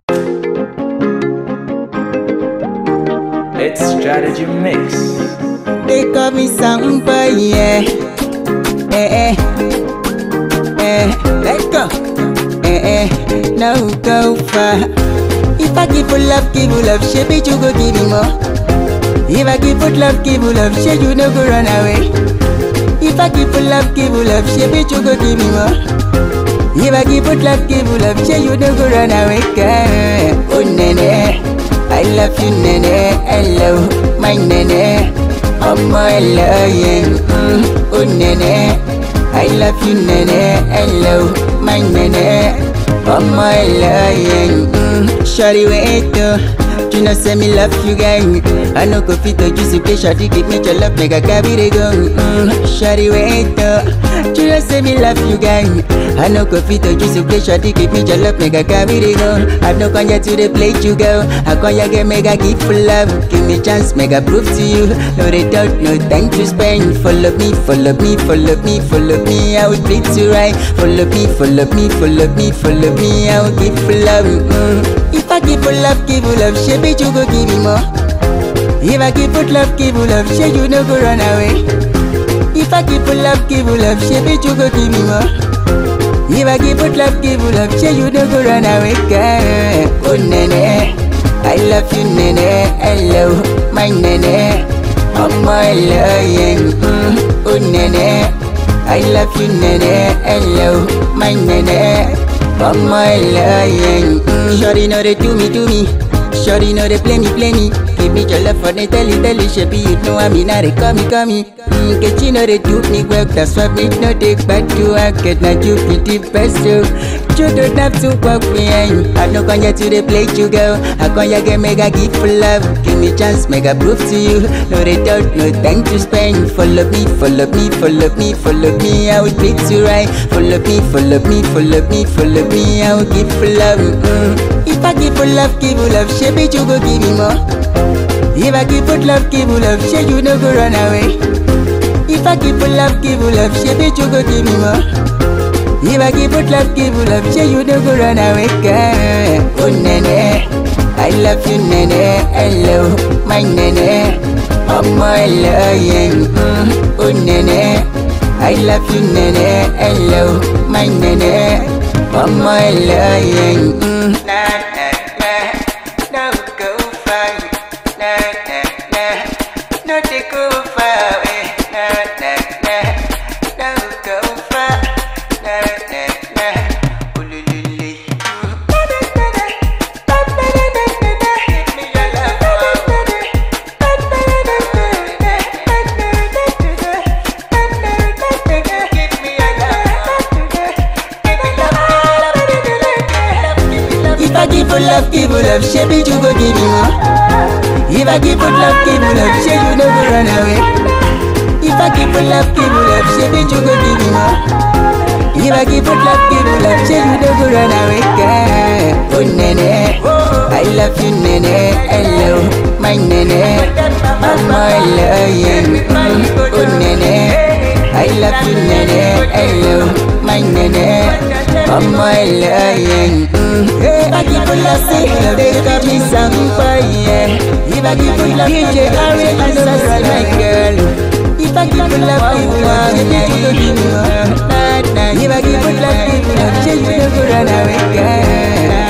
It's strategy mix. They call me Sampa, yeah. Eh, eh. Eh, let go. Eh, eh. No go far. If I give you love, give you love, she bitch, you go give me more. If I give you love, give you love, she you no go run away. If I give you love, give you love, she bitch, you go give me more. If I give you love, give you love, she you no go run away. Girl. Oh, nene. I love you, nene. Hello, my nene. ọmọ ẹlẹ́yìn ó nẹ̀nẹ̀ I love you nẹ̀nẹ̀ hello my nẹ̀nẹ̀ ọmọ ẹlẹ́yìn ṣọ́rí wẹ́ẹ́tọ̀ you know say me love you guy I no go fit to use you play shawty give me your love make I carry the go ṣọ́rí wẹ́ẹ́tọ̀ you know say me love you guy I no go fit to use you play shawty give me your love make I carry the go I no come here to dey play you girl I come here get make I give full love give me chance make I prove to you no dey doubt no time to spend follow me follow me follow me follow me I will treat you right follow me follow me follow me follow me I will give full love mm. if I give full love give you love she bitch you go give me more if I give full love give you love she you no go run away if I give full love give you love she bitch you go give me more if I give full love give you love she you no go run away girl oh nene I love you nene hello my nene ọmọ ẹlẹ́yìn ó nẹ̀nẹ̀ I love you nẹ̀nẹ̀ hello my nẹ̀nẹ̀ ọmọ ẹlẹ́yìn. Shawty no dey do me do me Shawty no dey play me play me give me your love for the telly telly shebi you know I'm in dey call me call me. Nkechi no dey do me well that's why me no dey gbadu aked na you be the best o. You don't have to walk behind. I no come here to dey play you girl. I come here get make I give full love. Give me chance make I prove to you. No dey doubt, no time to spend. Follow me, follow me, follow me, follow me. I will treat you right. Follow me, follow me, follow me, follow me. I will give full love. Mm. If I give full love, give you love, she bitch you go give me more. If I give full love, give you love, she you no go run away. If I give full love, give you love, she bitch you go give me more. If I give you love, give you love, she you no go run away, girl. Oh nene, I love you nene, hello, my nene. ọmọ ẹlẹ́yìn ó nẹ̀nẹ̀ I love you nene, hello, my nene. ọmọ ẹlẹ́yìn. Na na na, no go far, na na na, no dey go far away, na na na, no go far, na na na, olulule. If I give you love, give you love, she bitch you go give me more. If I give you love, give you love, she you no go run away. If I give you love, give you love, she bitch you go give me more. If I give you love, give you love, she you no go run away, girl. Oh nene, I love you nene, hello, my nene. ọmọ ẹlẹ́yìn ó nene, I love you nene, hello, my nene. ọmọ ẹlẹ́yìn. If I give you love, say they call me Sampa, yeah. If I give you love, DJ Harry, I know that's right, my girl. If I give you love, give you love, yeah, you go give me more. Nah, nah. If I give you love, give you love, yeah, you no go run away, girl.